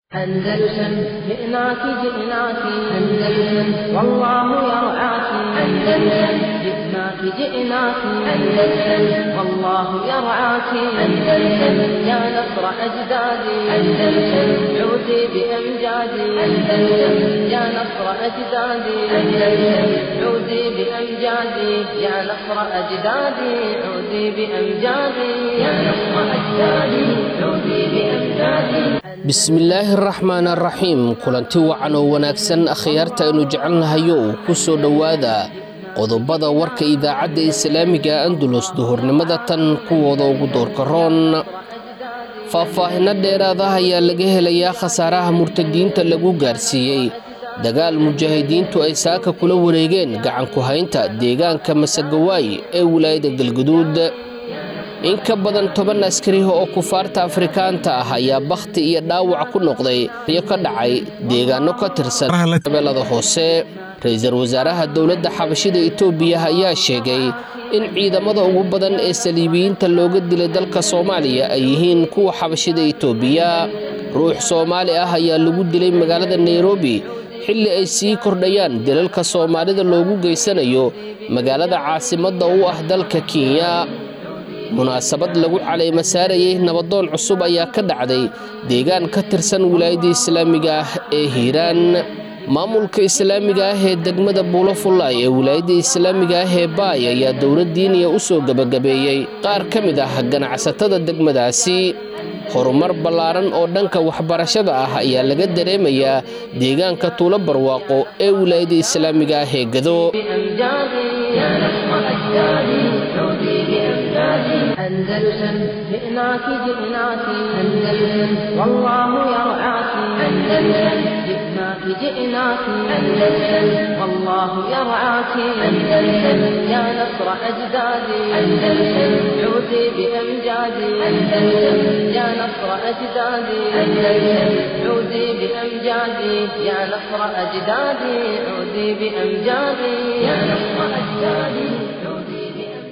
أندلسن جئناك جئناك أندلسن والله يرعاك أندلسن جئناك جئناك أندلسن والله يرعاك أندلسن يا نصر أجدادي أندلسن عودي بأمجادي أندلسن يا نصر أجدادي أندلسن عودي بأمجادي يا نصر أجدادي عودي بأمجادي يا نصر أجدادي عودي بأمجادي bismillaahi araxmaan araxiim kulanti wacan oo wanaagsan akhyaarta aynu jecelnahayo ku soo dhowaada qodobada warka idaacadda islaamiga andulus duhurnimada tan kuwooda ugu doorka roon faahfaahinno dheeraadaha ayaa laga helayaa khasaaraha murtadiinta lagu gaarsiiyey dagaal mujaahidiintu ay saaka kula wareegeen gacanku haynta deegaanka masagawaay ee wilaayada galguduud in ka badan toban askari oo kufaarta afrikaanta ah ayaa bakhti iyo dhaawac ku noqday iyo ka dhacay deegaano ka tirsan shabeellada hoose ra-iisul wasaaraha dowladda xabashida itoobiya ayaa sheegay in ciidamada ugu badan ee saliibiyiinta looga dilay dalka soomaaliya ay yihiin kuwa xabashida itoobiya ruux soomaali ah ayaa lagu dilay magaalada nairobi xilli ay sii kordhayaan dilalka soomaalida loogu geysanayo magaalada caasimadda u ah dalka kenya munaasabad lagu calayma saarayay nabadoon cusub ayaa ka dhacday deegaan ka tirsan wilaayadda islaamiga ah ee hiiraan maamulka islaamiga ah ee degmada buulofullaay ee wilaayadda islaamiga ah ee baay ayaa dowlad diiniya u soo gebagabeeyey qaar ka mid ah ganacsatada degmadaasi horumar ballaaran oo dhanka waxbarashada ah ayaa laga dareemayaa deegaanka tuulo barwaaqo ee wilaayadda islaamiga ah ee gado أندلسن جئناك جئناك أندلسن والله يرعاك أندلسن جئناك جئناك أندلسن والله يرعاك أندلسن يا نصر أجدادي أندلسن عودي بأمجادي أندلسن يا نصر أجدادي أندلسن عودي بأمجادي يا نصر أجدادي عودي بأمجادي يا نصر أجدادي عودي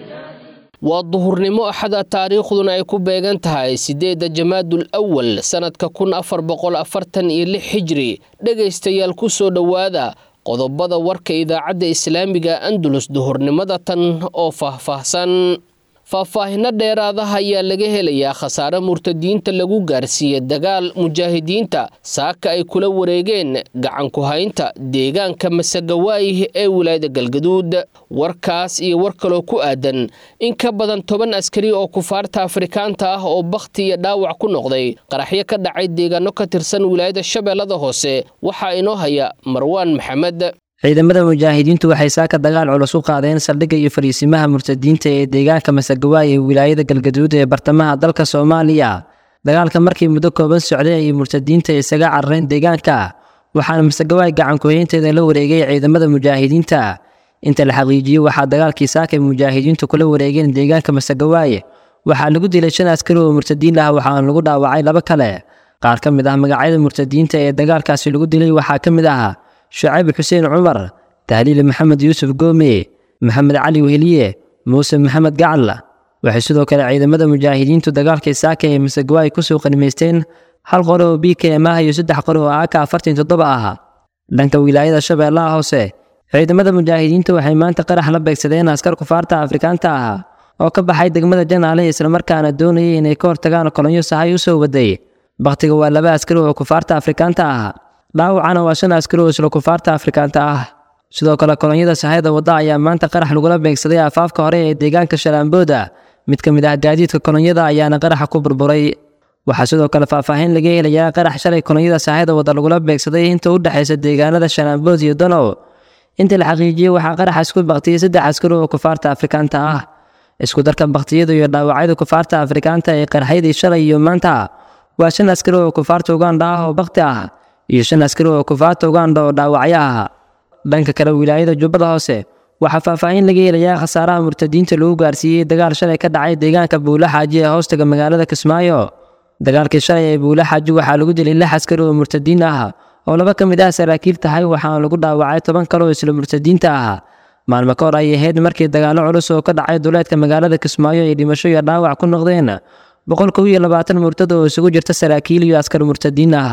waa duhurnimo axada taariikhduna ay ku beegan tahay siddeedda jamaadul awal sannadka kun afar boqol afartan iyo lix xijri dhegaystayaal ku soo dhowaada qodobada warka idaacadda islaamiga andulus duhurnimada tan oo faahfaahsan faahfaahinno dheeraadaha ayaa laga helayaa khasaare murtadiinta lagu gaarsiiyey dagaal mujaahidiinta saaka ay kula wareegeen gacanku haynta deegaanka masagawaay ee wilaayada galgaduud warkaas iyo war kaloo ku aadan in ka badan toban askari oo kufaarta afrikaanta ah oo bakhti iyo dhaawac ku noqday qaraxyo ka dhacay deegaano ka tirsan wilaayada shabeellada hoose waxaa inoo haya marwaan maxamed ciidamada mujaahidiintu waxay saaka dagaal culus u qaadeen saldhigga iyo fariisimaha murtadiinta ee deegaanka masagawaay ee wilaayada galgaduud ee bartamaha dalka soomaaliya dagaalka markii muddo kooban socday ayay murtadiinta isaga carareen deegaanka waxaana masagawaay gacankuhaynteeda la wareegay ciidamada mujaahidiinta inta la xaqiijiyey waxaa dagaalkii saakay mujaahidiintu kula wareegeen deegaanka masagawaay waxaa lagu dilay shan askari oo murtadiin ah waxaana lagu dhaawacay laba kale qaar ka mid ah magacyada murtadiinta ee dagaalkaasi lagu dilay waxaa ka mid ah shucayb xuseen cumar tahliil maxamed yuusuf goome maxamed cali weheliye muuse maxamed gacal waxay sidoo kale ciidamada mujaahidiintu dagaalkii saaka ee masagawaay kusoo qanimaysteen hal qore oo b k m ah iyo saddex qore oo aka afartan toddoba ah dhanka wilaayada shabeellaha hoose ciidamada mujaahidiinta waxay maanta qarax la beegsadeen askar kufaarta afrikaanta ah oo ka baxay degmada janaale islamarkaana doonayay inay ka hortagaan kolonyo sahay u soo waday bakhtiga waa laba askari oo kufaarta afrikaanta ah dhaawacana waa shan askari oo isla kufaarta afrikaanta ah sidoo kale kolonyada sahayda wadda ayaa maanta qarax lagula beegsaday afaafka hore ee deegaanka shalaambooda mid ka mid ah gaadiidka kolonyada ayaana qaraxa ku burburay waxaa sidoo kale faahfaahin laga helayaa qarax shalay kolonyada sahayda wadda lagula beegsaday inta u dhexaysa deegaanada shalaambood iyo danow inta la xaqiijiyey waxaa qaraxaas ku baktiyey saddex askari oo kufaarta afrikaanta ah isku darka baktiyada iyo dhaawacyada kufaarta afrikaanta ee qarxyadii shalay iyo maanta waa shan askari oo kufaarta ugandha ah oo bakti ah iyo shan askari oo kufaarta ugandha oo dhaawacyo ah dhanka kale wilaayada jubbada hoose waxaa faahfaahin laga helayaa khasaaraha murtadiinta lagu gaarsiiyey dagaal shalay ka dhacay deegaanka buula xaaji ee hoostaga magaalada kismaayo dagaalkii shalay ee buula xaaji waxaa lagu dilay lix askari oo murtadiin ah oo laba ka mid ah saraakiil tahay waxaana lagu dhaawacay toban kale oo isla murtadiinta ah maalmo ka hor ay ahayd markii dagaallo culus oo ka dhacay duleedka magaalada kismaayo ay dhimasho iyo dhaawac ku noqdeen boqol kow iyo labaatan murtad oo isugu jirta saraakiil iyo askar murtadiin ah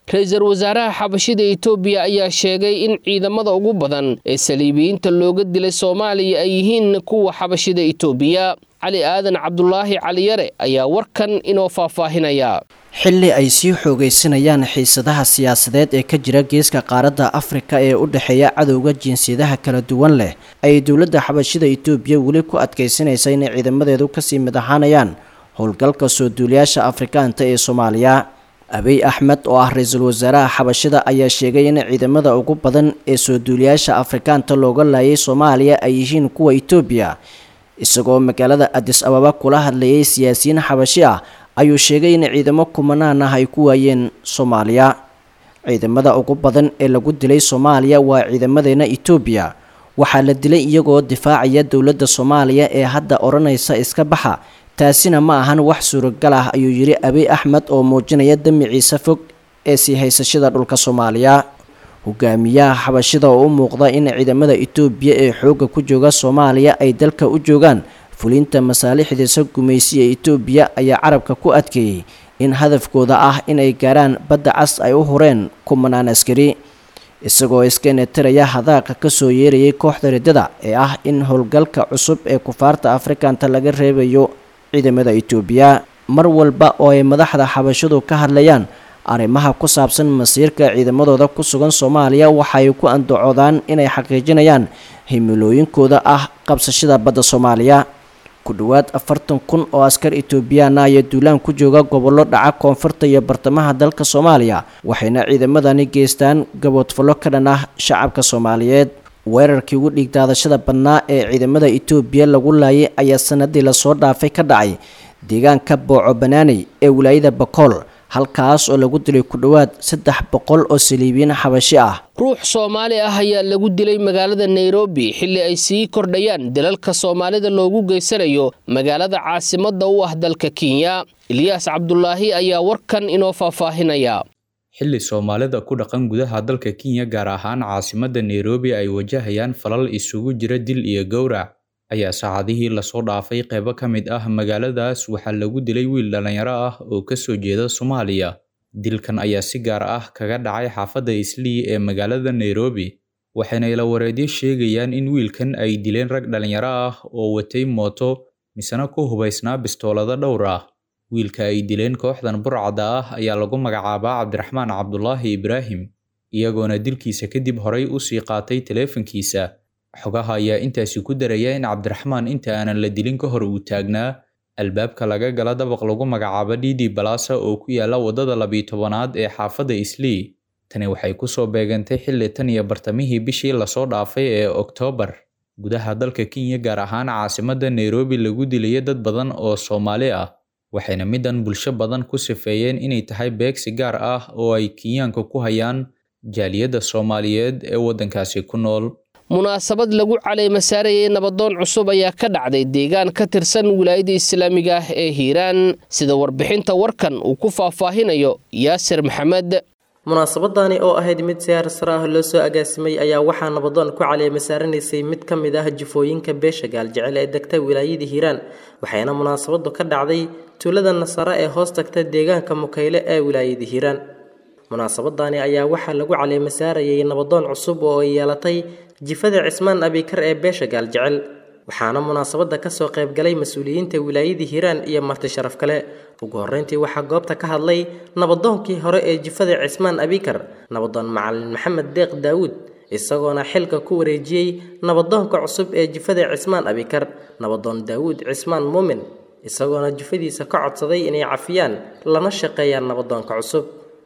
ra-iisul wasaaraha xabashida etoobiya ayaa sheegay in ciidamada ugu badan ee saliibiyiinta looga dilay soomaaliya ay yihiin kuwa xabashida etoobiya cali aadan cabdulaahi caliyare ayaa warkan inoo faahfaahinaya xilli ay sii xoogaysanayaan xiisadaha siyaasadeed ee ka jira geeska qaaradda afrika ee u dhexeeya cadowga jinsiyadaha kala duwan leh ayay dowladda xabashida etoobiya weli ku adkaysanaysa inay ciidamadeedu kasii mid ahaanayaan howlgalka soo duuliyaasha afrikaanta ee soomaaliya abiy axmed oo ah ra-iisul wasaaraha xabashida ayaa sheegay in ciidamada ugu badan ee soo duuliyaasha afrikaanta looga laayay soomaaliya ay yihiin kuwa etoobiya isagoo magaalada adis ababa kula hadlayay siyaasiyiin xabashi ah ayuu sheegay in ciidamo kumanaan ah ay ku waayeen soomaaliya ciidamada ugu badan ee lagu dilay soomaaliya waa ciidamadeena etoobiya waxaa la dilay iyagoo difaacaya dowladda soomaaliya ee hadda odhanaysa iska baxa taasina ma ahan wax suuragal ah ayuu yidhi abiy axmed oo muujinaya damiciisa fog ee sii haysashada dhulka soomaaliya hogaamiyaha xabashida oo u muuqda in ciidamada etoobiya ee xoogga ku jooga soomaaliya ay dalka u joogaan fulinta masaalixdiisa gumaysi ee etoobiya ayaa carabka ku adkeeyey in hadafkooda ah inay gaaraan badda cas ay u hureen kumanaan askari isagoo iska netiraya hadaaqa kasoo yeerayay kooxda riddada ee ah in howlgalka cusub ee kufaarta afrikanta laga reebayo ciidamada etoobiya mar walba oo ay madaxda xabashadu ka hadlayaan arrimaha ku saabsan masiirka ciidamadooda ku sugan soomaaliya waxay ku andacoodaan inay xaqiijinayaan himilooyinkooda ah qabsashada badda soomaaliya ku dhowaad afartan kun oo askar etoobiyaana ayaa duulaan ku jooga gobollo dhaca koonfurta iyo bartamaha dalka soomaaliya waxayna ciidamadani geystaan gaboodfallo ka dhan ah shacabka soomaaliyeed weerarkii ugu dhiigdaadashada badnaa ee ciidamada etoobiya lagu laayay ayaa sanadii lasoo dhaafay ka dhacay deegaanka booco banaaney ee wilaayada bakool halkaas oo lagu dilay ku dhowaad saddex boqol oo saliibiyiin xabashi ah ruux soomaali ah ayaa lagu dilay magaalada nairobi xilli ay sii kordhayaan dalalka soomaalida loogu geysanayo magaalada caasimadda u ah dalka kenya ilyaas cabdulaahi ayaa warkan inoo faahfaahinaya xilli soomaalida ku dhaqan gudaha dalka kenya gaar ahaan caasimadda nairobi ay wajahayaan falal isugu jira dil iyo gowrac ayaa saacadihii lasoo dhaafay qeybo ka mid ah magaaladaas waxaa lagu dilay wiil dhallinyaro ah oo kasoo jeeda soomaaliya dilkan ayaa si gaar ah kaga dhacay xaafadda islii ee magaalada nairobi waxayna ila wareedyo sheegayaan in wiilkan ay dileen rag dhallinyaro ah oo watay mooto misena ku hubaysnaa bistoolado dhowr ah wiilka ay dileen kooxdan burcadda ah ayaa lagu magacaabaa cabdiraxmaan cabdulaahi ibraahim iyagoona dilkiisa kadib horay usii qaatay taleefankiisa xogaha ayaa intaasi ku daraya in cabdiraxmaan inta aanan la dilin ka hor uu taagnaa albaabka laga gala dabaq lagu magacaabo didi balasa oo ku yaala waddada labiyi tobanaad ee xaafadda islii tani waxay kusoo beegantay xilli tan iyo bartamihii bishii lasoo dhaafay ee oktoobar gudaha dalka kenya gaar ahaan caasimadda nairobi lagu dilayo dad badan oo soomaali ah waxayna middan bulsho badan ku sifeeyeen inay tahay beegsi gaar ah oo ay kenyaanka ku hayaan jaaliyadda soomaaliyeed ee waddankaasi ku nool munaasabad lagu caleemasaarayay nabadoon cusub ayaa ka dhacday deegaan ka tirsan wilaayada islaamiga ah ee hiiraan sida warbixinta warkan uu ku faahfaahinayo yaasir maxamed munaasabadani oo ahayd mid siyaar sare ah loo soo agaasimay ayaa waxaa nabadoon ku caleemasaaranaysay mid ka mid ah jifooyinka beesha gaaljecel ee degta wilaayada hiiraan waxayna munaasabadu ka dhacday tuulada nasare ee hoos tagta deegaanka mukayle ee wilaayada hiiraan munaasabadani ayaa waxaa lagu caleemasaarayay nabadoon cusub oo ay yeelatay jifada cismaan abikar ee beesha gaaljecel waxaana munaasabada kasoo qaybgalay mas-uuliyiinta wilaayada hiiraan iyo marti sharaf kale ugu horeyntii waxaa goobta ka hadlay nabadoonkii hore ee jifada cismaan abikar nabadoon macalin maxamed deeq daawuud isagoona xilka ku wareejiyey nabadoonka cusub ee jifada cismaan abikar nabadoon daawuud cismaan muumin isagoona jifadiisa ka codsaday inay cafiyaan lana shaqeeyaan nabadoonka cusub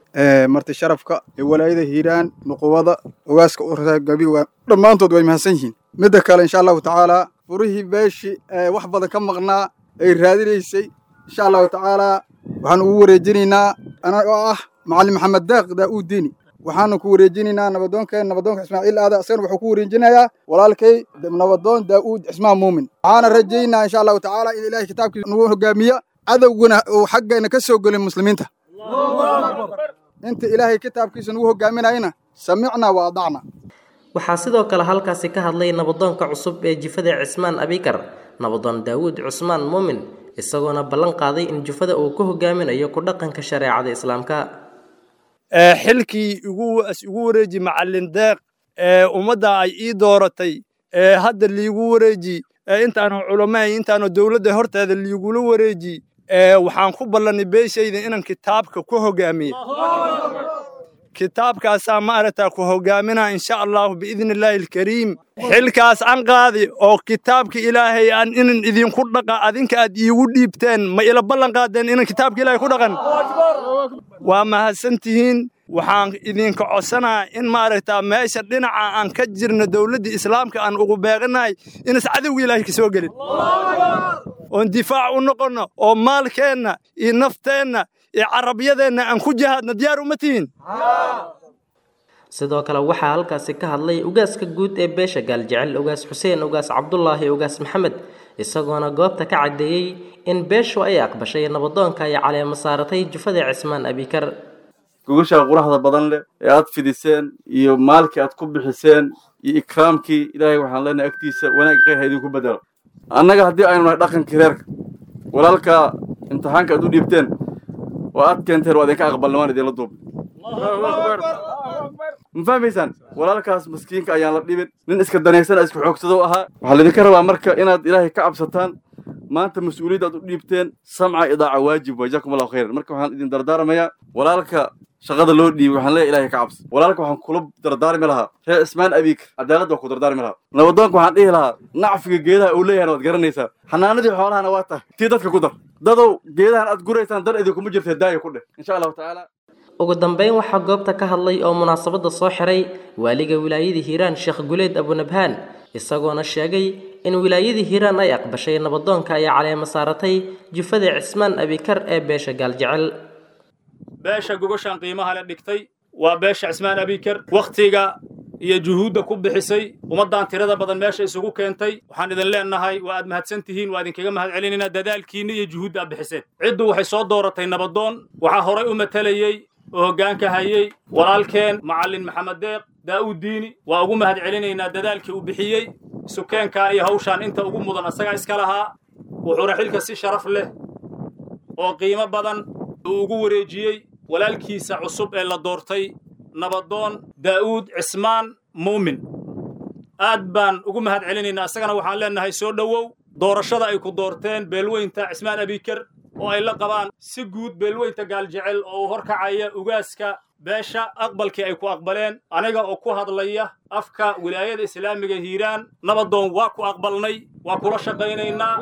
marti sharafka ee walaayada hiiraan nuqubada ogaaska gabi dhammaantood way mahadsan yihiin midda kale insha allahu tacaalaa furihii beeshi wax badan ka maqnaa ay raadinaysay insha allahu tacaalaa waxaan ugu wareejinaynaa anagoo ah macalin maxamed deeq daa'uud diini waxaanu ku wareejinaynaa nabadoonkeen nabadoonka ismaaciil aada asagana wuxuu ku wareejinayaa walaalkay nabadoon daa'uud cismaan muumin waxaana rajaynaa insha allahu tacaalaa in ilaahay kitaabkiisa nagu hogaamiya cadowguna uu xaggeena ka soo gelin muslimiinta inta ilaahay kitaabkiisa nagu hogaaminayna samicnaa wa adacna waxaa sidoo kale halkaasi ka hadlay nabadoonka cusub ee jifada cismaan abikar nabadoon daawuud cusmaan muumin isagoona ballan qaaday in jufada uu ku hogaaminayo ku dhaqanka shareecada islaamka xilkii igu wareeji macallin deeq ummadda ay ii dooratay hadda liigu wareeji intaanu culamahay intaanu dowladda horteeda liigula wareeji waxaan ku ballanay beeshayda inaan kitaabka ku hogaamiye kitaabkaasaa maaragtaa ku hogaaminaa insha allahu biidni illaahi alkariim xilkaas aan qaadi oo kitaabka ilaahay aan inan idinku dhaqa adinka aad iigu dhiibteen ma ila ballan qaadeen inan kitaabka ilaahay ku dhaqan waa mahadsantihiin waxaan idinka codsanaa in maaragtaa meesha dhinaca aan ka jirno dowladda islaamka aan ugu beeqanahay inas cadowga ilaahay ka soo gelin oon difaac u noqonno oo maalkeenna iyo nafteenna iyo carabyadeenna aan ku jihaadna diyaar uma tihiin sidoo kale waxaa halkaasi ka hadlay ugaaska guud ee beesha gaaljecel ugaas xuseen ugaas cabdulaahi ugaas maxamed isagoona goobta ka caddeeyey in beeshu ay aqbashay nabadoonka ay caleemo saaratay jufada cismaan abikar gogashaa quraxda badan leh ee aad fidiseen iyo maalkii aad ku bixiseen iyo ikraamkii ilaahay waxaan leenahay agtiisa wanaag khayr ha idinku bedelo annaga haddii aynu nahay dhaqankii reerka walaalka imtixaanka aad u dhiibteen oo aad keenteen waa idinka aqbalna waan idinla duubay ma fahmaysaan walaalkaas maskiinka ayaan la dhibin nin iska danaysana iska xoogsado ahaa waxaa laydinka rabaa marka inaad ilaahay ka cabsataan maanta mas-uuliyadda aad u dhiibteen samca idaaca waajib waa jazakum allahu khayran marka waxaan idin dardaarmayaa walaalka shaqada loo dhiibay waxaan leeyahay ilaahay ka cabsi walaalka waxaan kula dardaarmi lahaa reer ismaan abiik cadaaladda waa ku dardaarmi lahaa nabadoonka waxaan dhihi lahaa nacfiga geedaha uu leeyahana waad garanaysaa xanaanadii xoolahana waa tahay tii dadka ku dar dadow geedahan aad guraysaan dar idinkuma jirtee daaya ku dheh insha allahu tacaala ugu dambeyn waxaa goobta ka hadlay oo munaasabadda soo xiray waaliga wilaayadii hiiraan sheekh guleed abunabhaan isagoona sheegay in wilaayadii hiiraan ay aqbashay nabadoonka ay caleemo saaratay jufada cismaan abikar ee beesha gaaljecel beesha gogoshaan qiimaha le dhigtay waa beesha cismaan abikar wakhtiga iyo juhuudda ku bixisay ummaddan tirada badan meesha isugu keentay waxaan idin leenahay waa aad mahadsan tihiin waa idinkaga mahad celinaynaa dadaalkiinna iyo juhuudda aad bixiseen ciddu waxay soo dooratay nabadoon waxaa horay u matalayey oo hoggaanka hayey walaalkeen macallin maxamed deeq daa'uud diini waa ugu mahad celinaynaa dadaalkii uu bixiyey sukeenkan iyo hawshaan inta ugu mudan asagaa iska lahaa wuxuuna xilka si sharaf leh oo qiimo badan uu ugu wareejiyey walaalkiisa cusub ee la doortay nabadoon daa'uud cismaan muumin aad baan ugu mahad celinaynaa isagana waxaan leenahay soo dhowow doorashada ay ku doorteen beelweynta cismaan abikar oo ay la qabaan si guud beelweynta gaaljecel oo uu horkacaya ugaaska beesha aqbalkii ay ku aqbaleen aniga oo ku hadlaya afka wilaayada islaamiga hiiraan nabadoon waa ku aqbalnay waa kula shaqaynaynaa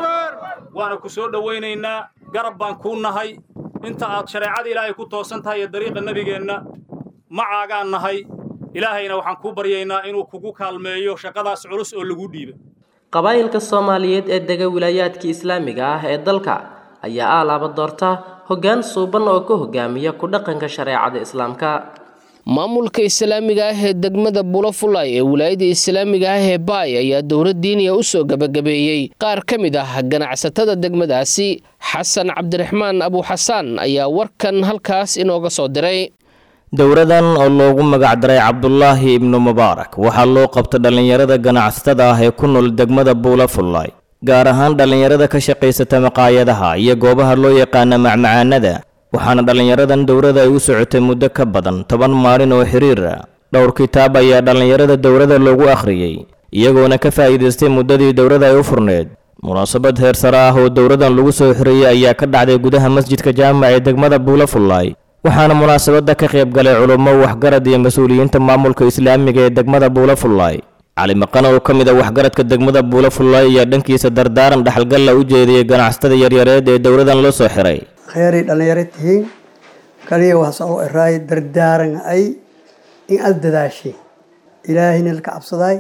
waana ku soo dhowaynaynaa garab baan kuu nahay inta aad shareecada ilaahay ku toosan tahay iyo dariiqa nebigeenna macaagaan nahay ilaahayna waxaan kuu baryaynaa inuu kugu kaalmeeyo shaqadaas culus oo lagu dhiiba qabaa'ilka soomaaliyeed ee dega wilaayaadkii islaamiga ah ee dalka ayaa aalaaba doorta hoggaan suuban oo ka hogaamiya ku dhaqanka shareecada islaamka maamulka islaamiga ah ee degmada bulafulay ee wilaayada islaamiga ah ee baay ayaa dowlad diiniya u soo gebagabeeyey qaar ka mid ah ganacsatada degmadaasi xasan cabdiraxmaan abuuxasaan ayaa warkan halkaas inooga soo diray dowradan oo loogu magacdaray cabdulaahi ibnu mubaarak waxaa loo qabta dhallinyarada ganacsatada ah ee ku nool degmada buulafullay gaar ahaan dhallinyarada ka shaqaysata maqaayadaha iyo goobaha loo yaqaana macmacaanada waxaana dhallinyaradan dowrada ay u socotay muddo ka badan toban maalin oo xiriir ah dhowr kitaab ayaa dhallinyarada dowrada loogu akhriyey iyagoona ka faa'iidaystay muddadii dowrada ay u furneed munaasabad heer sare ah oo dowradan lagu soo xiriyey ayaa ka dhacday gudaha masjidka jaamac ee degmada buulafullay waxaana munaasabadda ka qayb galay culummo waxgarad iyo mas-uuliyiinta maamulka islaamiga ee degmada buulafullay cali maqan oo ka mid a waxgaradka degmada buulafullay ayaa dhankiisa dardaaran dhaxalgalla u jeediyey ganacsatada yaryareed ee dowladan loo soo xiray kheyray dhallinyaro tihiin kaliya waxaa soo eraay dardaaran ay in aada dadaashay ilaahayna laka cabsadaay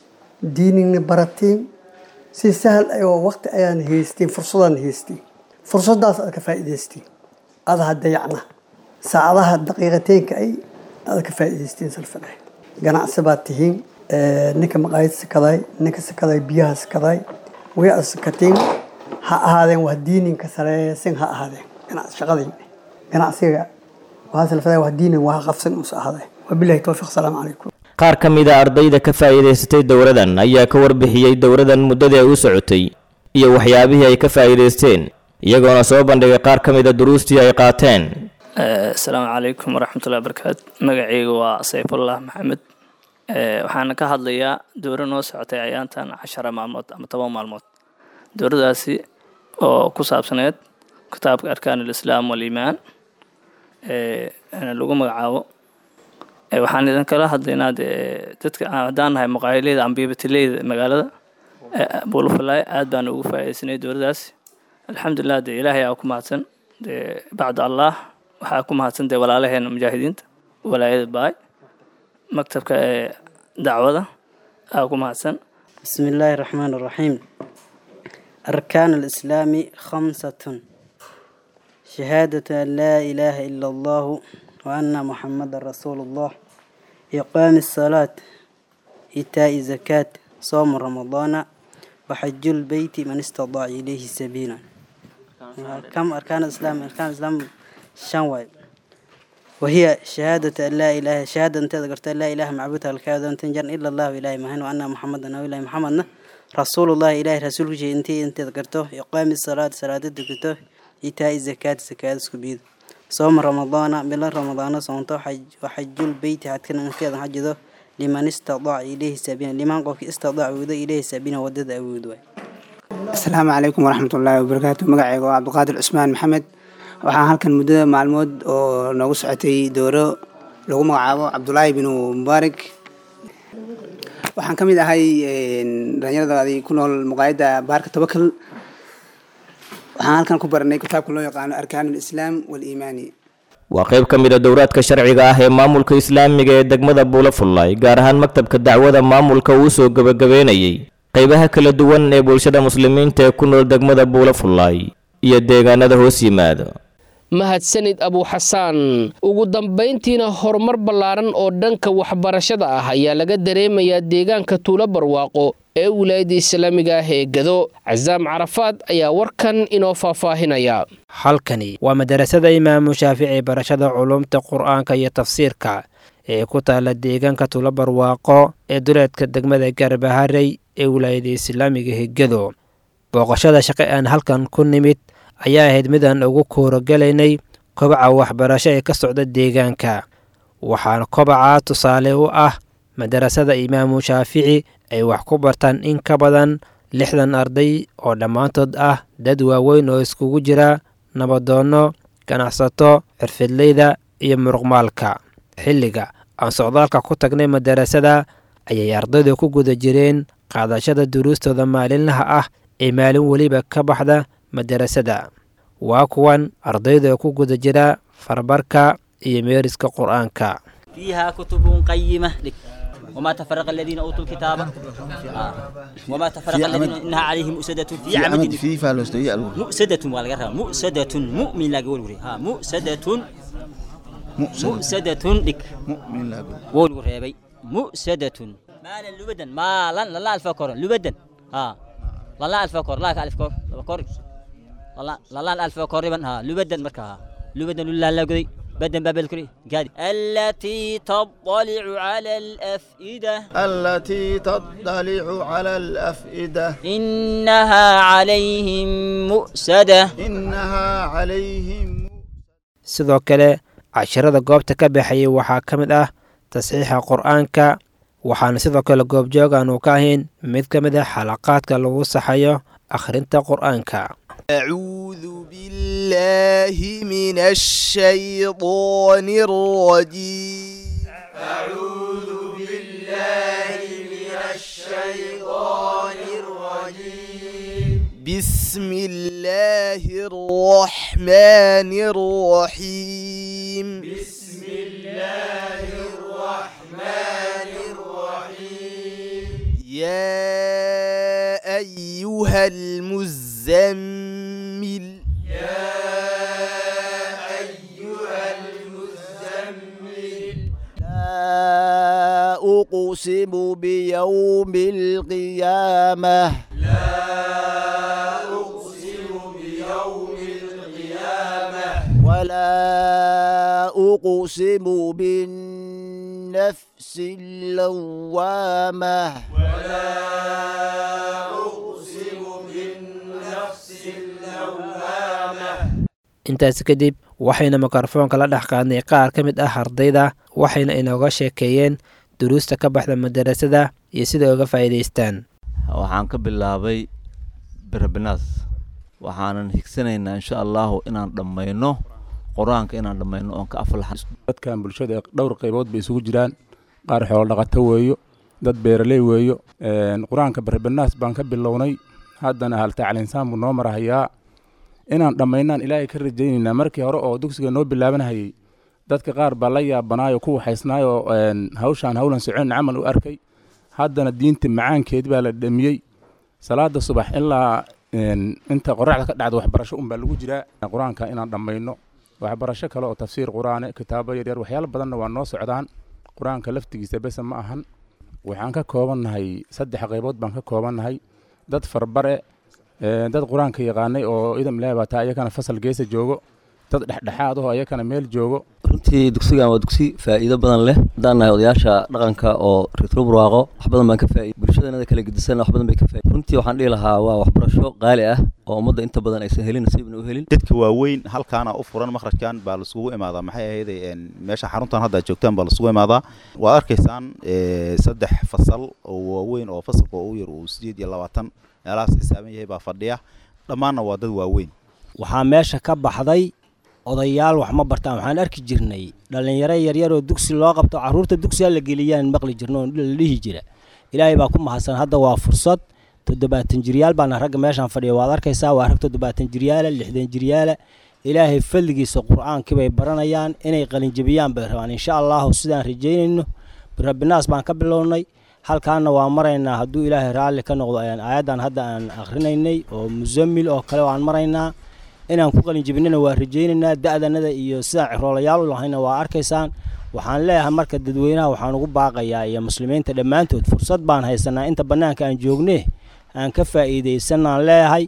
diinina baratiin si sahal ayoo waqti ayaan haystiin fursadaan haystiin fursadaas aad ka faa'iidaystiin adaha dayacna saacadaha daqiiqateenka ay aad ka faa'iidaystiin salfanahay ganacsi baad tihiin ninka maqaayad sakaday ninka sakaday biyaha sakaday way aad sakatiin ha ahaadeen wax diininka sareesin ha ahaadeen ganacsi shaqadayna ganacsiga waxaa salfaday wax diinin wax qabsan uus ahaadeen wabilahi towfiiq salaamu calaykum qaar ka mid a ardayda ka faa'iidaysatay dowradan ayaa ka warbixiyey dowradan muddadii ay u socotay iyo waxyaabihii ay ka faa'iidaysteen iyagoona soo bandhigay qaar ka mid a duruustii ay qaateen asalaamu calaykum waraxmatullahi wabarakaatu magacayga waa sayfullah maxamed waxaana ka hadlayaa dowro noo socotay ayaantan cashara maalmood ama toban maalmood dowradaasi oo ku saabsaneed kitaabka arkaan alislaam waliimaan lagu magacaabo waxaan idin kala hadlaynaa dee dadka haddaan nahay maqaayileyda ambibatileyda magaalada bulufalay aad baan ugu faa'iidaysanay dowradaasi alxamdulilah dee ilaahay aa ku mahadsan dee bacda allah waxaa ku mahadsan dee walaalaheena mujaahidiinta walaayada baay maktabka ee dacwada aa ku mahadsan بسم الله الرحمن الرحيم أركان الإسلام خمسة شهادة أن لا إله إلا الله وأن محمد رسول الله إقام الصلاة إيتاء الزكاة صوم رمضان وحج البيت من استطاع إليه سبيلا كم أركان الإسلام أركان الإسلام شنواي وهي شهادة أن لا إله شهادة أنت ذكرت لا إله معبود الكاد أن تنجر إلا الله إله مهن وأن محمدا أو إله محمد رسول الله إله رسول شيء أنت أنت ذكرته إقام الصلاة صلاة ذكرته إيتاء الزكاة زكاة سكبيد صوم رمضان بلا رمضان صومته حج وحج البيت حتى أنت حجده لمن استطاع إليه سبيلا لمن قف استطاع وذا إليه سبيلا ودد أود asalaamu calaykum waraxmat ullaahi wabarakaatu magacayga waa cabdiqaadir cusmaan maxamed waxaan halkan muddada maalmood oo noogu socotay dooro lagu magacaabo cabdulaahi binu mubaarak waxaan ka mid ahay dhalinyaradaadii ku nool muqaayadda baarka tawakal waxaan halkan ku baranay kitaabka loo yaqaano arkaan alislaam waliimaani waa qayb ka mid a dowraadka sharciga ah ee maamulka islaamiga ee degmada buulafullay gaar ahaan maktabka dacwada maamulka uu soo gebagabeynayey qaybaha kala duwan ee bulshada muslimiinta ee ku nool degmada buulafullay iyo deegaanada hoos yimaada mahadsanid abuuxasaan ugu dambayntiina horumar ballaaran oo dhanka waxbarashada ah ayaa laga dareemayaa deegaanka tuulo barwaaqo ee wilaayadda islaamiga ah ee gado casaam carafaad ayaa warkan inoo faahfaahinaya halkani waa madarasada imaamu shaafici barashada culumta qur-aanka iyo tafsiirka ee ku taala deegaanka tuulo barwaaqo ee duleedka degmada garbaharey ee wilaayada islaamiga hegado booqashada shaqe aan halkan ku nimid ayaa ahayd midaan ugu koorogalaynay kobaca waxbarasho ee ka socda deegaanka waxaana kobaca tusaale u ah madarasada imaamu shaafici ay wax ku bartaan in ka badan lixdan arday oo dhammaantood ah dad waaweyn oo iskugu jira nabadoonno ganacsato xirfidleyda iyo muruqmaalka xilliga aan socdaalka ku tagnay madarasada ayay ardaydu ku guda jireen qaadashada duruustooda maalinlaha ah ee maalin weliba ka baxda madarasada waa kuwan ardayda ku guda jira farbarka iyo meeriska qur-aanka فيها كتب قيمة لك وما تفرق الذين أوتوا الكتاب آه. وما تفرق الذين إنها عليهم مؤسدة في عمد في فالوستوية مؤسدة والغرها مؤسدة مؤمن لا قول ها مؤسدة مؤسدة لك مؤمن لا قول قول مؤسدة مالا لبدا مالا لا الفكر لبدا ها لا الفكر لا الف كور كور لا لا الف كور ها لبدا مركها لبدا لا لا قدي بدن باب الكري قادي التي تطلع على الأفئدة التي تطلع على الأفئدة إنها عليهم مؤسدة إنها عليهم sidoo kale casharada goobta ka baxayay waxaa ka mid ah tasxiixa qur-aanka waxaana sidoo kale goobjoog aanu ka ahayn mid ka mid ah xalaqaadka lagu saxayo akhrinta qur-aanka أعوذ بالله من الشيطان الرجيم أعوذ بالله من الشيطان الرجيم بسم الله الرحمن الرحيم بسم الله الرحمن الرحيم يا أيها المزمل يا أيها المزمل لا أقسم بيوم القيامة لا أقسم بيوم القيامة ولا أقسم بالنفس اللوامة ولا أقسم بالنفس اللوامة intaasi kadib waxayna mikrofoonka la dhex qaadnay qaar ka mid ah ardayda waxayna inooga sheekeeyeen duruusta ka baxda madarasada iyo sida uga faa'iidaystaan waxaan ka bilaabay birabinaas waxaanan higsanaynaa insha allahu inaan dhammayno qur-aanka inaan dhammayno oon ka aflaxan dadkan bulshada dhowr qaybood bay isugu jiraan qaar xoolo dhaqato weeyo dad beeraley weeyo qur-aanka birabinaas baan ka bilownay haddana haltaclinsaan buu noo marahayaa inaan dhammaynaan ilaahay ka rajaynaynaa markii hore oo dugsiga noo bilaabanahayey dadka qaar baa la yaabanaayo ku waxaysnaayoo hawshaan howlan socon camal u arkay haddana diinta macaankeed baa la dhamiyey salaada subax ilaa inta qoraxda ka dhacda waxbarasho unbaa lagu jiraa qur-aanka inaan dhammayno waxbarasho kale oo tafsiir qur-aane kitaabo yaryar waxyaalo badanna waa noo socdaan qur-aanka laftigiisa bese ma ahan waxaan ka koobannahay saddex qaybood baan ka koobannahay dad farbare dad qur-aanka yaqaanay oo idam ilaahi baa taa iyakana fasal geesa joogo dad dhexdhexaad ahoo iyakana meel joogo runtii dugsigan waa dugsi faa'iido badan leh haddaan nahay odayaasha dhaqanka oo reetro burwaaqo wax badan baan ka faa'iid bulshadanada kala gedisan wax badan bay ka faa'iid runtii waxaan dhihi lahaa waa waxbarasho qaali ah oo ummadda inta badan aysan helin nasiibna u helin dadka waaweyn halkaana u furan makhrajkan baa laisugu imaadaa maxay ahayd meesha xaruntan hadda aad joogtaan baa laisugu imaadaa waad arkaysaan saddex fasal oo waaweyn oo fasalka ugu yar uu sideed iyo labaatan meelahaas xisaaban yahay baa fadhiya dhammaanna waa dad waaweyn waxaa meesha ka baxday odayaal wax ma bartaan waxaan arki jirnay dhallinyaro yaryaroo dugsi loo qabto carruurta dugsiga la geliyaan maqli jirno oo la dhihi jira ilaahay baa ku mahadsan hadda waa fursad toddobaatan jiryaal baana ragga meeshaan fadhiya waad arkaysaa waa rag toddobaatan jiryaala lixdan jiryaala ilaahay fadligiisa qur-aankii bay baranayaan inay qalinjabiyaan bay rabaan insha allahu sidaan rajaynayno rabbinaas baan ka bilownay halkaana waa maraynaa hadduu ilaahay raalli ka noqdo ayaan aayaddan hadda aan akhrinaynay oo musamil oo kale waan maraynaa inaan ku qalinjabinana waa rajaynaynaa da'danada iyo sidaan ciroolayaal u lahayna waa arkaysaan waxaan leeyahay marka dadweynaha waxaan ugu baaqayaa iyo muslimiinta dhammaantood fursad baan haysanaa inta bannaanka aan joognee aan ka faa'iidaysanaan leeyahay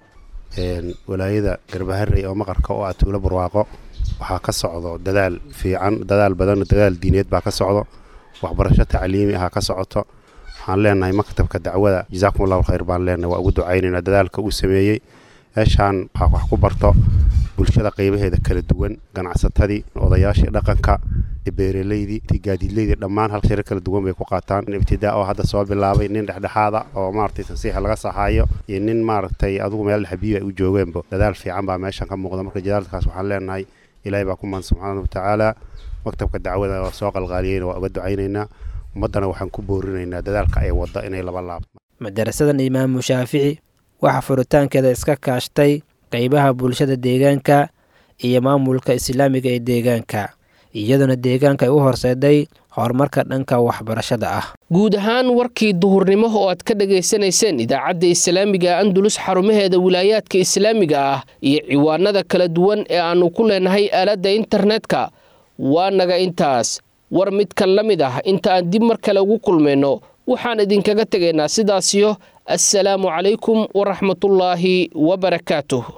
walaayada garbaharey oo maqarka oo ah tuulo barwaaqo waxaa ka socdo dadaal fiican dadaal badan dadaal diineed baa ka socdo waxbarasho tacliimi ahaa ka socoto waxaan leenahay maktabka dacwada jazaakum allahu khayr baan leenahay waa ugu ducaynaynaa dadaalka uu sameeyey meeshaan waxaa wax ku barto bulshada qaybaheeda kala duwan ganacsatadii odayaashii dhaqanka beeraleydii gaadiidleydii dhammaan hal shiro kala duwan bay ku qaataan ibtidaa oo hadda soo bilaabay nin dhexdhexaada oo maaragtay tansiixa laga saxaayo iyo nin maaragtay adigu meel xabiibi ay u joogeenba dadaal fiican baa meeshan ka muuqda marka jadaalkaas waxaan leenahay ilaahay baa ku maan subxaana watacaala maktabka dacwada waa soo qalqaaliyeyna waa uga ducaynaynaa ummaddana waxaan ku boorinaynaa dadaalka ay wadda inay laba laabto madarasadan imaamu shaafici waxaa furitaankeeda iska kaashtay qaybaha bulshada deegaanka iyo maamulka islaamiga ee deegaanka iyaduna deegaanka ay u horseeday horumarka dhanka waxbarashada ah guud ahaan warkii duhurnimo oo aad ka dhagaysanayseen idaacadda islaamiga andulus xarumaheeda wilaayaadka islaamiga ah iyo ciwaanada kala duwan ee aannu ku leenahay aaladda internetka waa naga intaas war midkan la mid ah inta aan dib mar kale ugu kulmayno waxaan idinkaga tegaynaa sidaasiyo assalaamu calaykum waraxmatullaahi wabarakaatuh